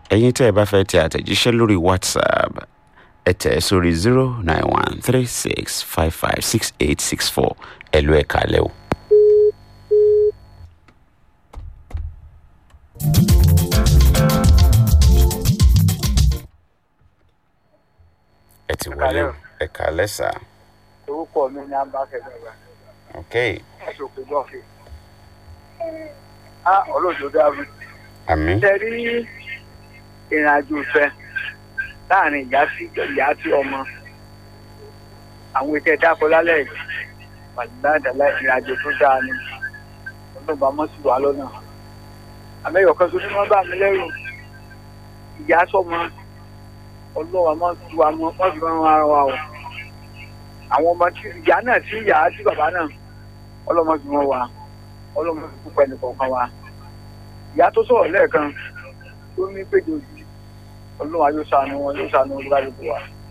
ẹ̀yin tẹ́ ẹ bá fẹ́ tẹ àtẹ̀jíṣẹ́ lórí whatsapp ẹ tẹ̀ ẹ́ sórí zero nine one three six five five six eight six four ẹ lọ ẹ̀ kalẹ̀ o. ẹ ti wọlé o ẹ kalẹ̀ sá. orúkọ mi ní abákẹ́gbẹ̀gbà ok ẹ̀sùn òkè bọ́ọ̀fì. á ọlọ́jọ́ dábì. àmì ṣe rí ìrìn àjò ìfẹ́ láàrin ìyá sí ìyá sí ọmọ àwọn ètò ẹ̀dá akọlálẹ̀ yìí pàdánù ìrìn àjò tó dáa ni ọlọ́ba mọ́ sí wa lọ́nà. àmẹ́yọ̀ kan tó ní wọ́n bá mi lẹ́rù ìyá sọmọ ọlọ́wà mọ́ sí wa mọ́ mọ́ sí wọn ara wa o àwọn ọmọ tí ìyá náà tí ìyá tí bàbá náà ọlọ́mọ fi wọn wá ọlọ́mọ fi púpọ̀ ẹnì kọ̀ọ̀kan wa ìyá tó sọ̀rọ̀ lẹ́ẹ̀kan tó ní péjọ yìí ọlọ́wà yóò ṣàánú wọn yóò ṣàánú olúkálùkù wa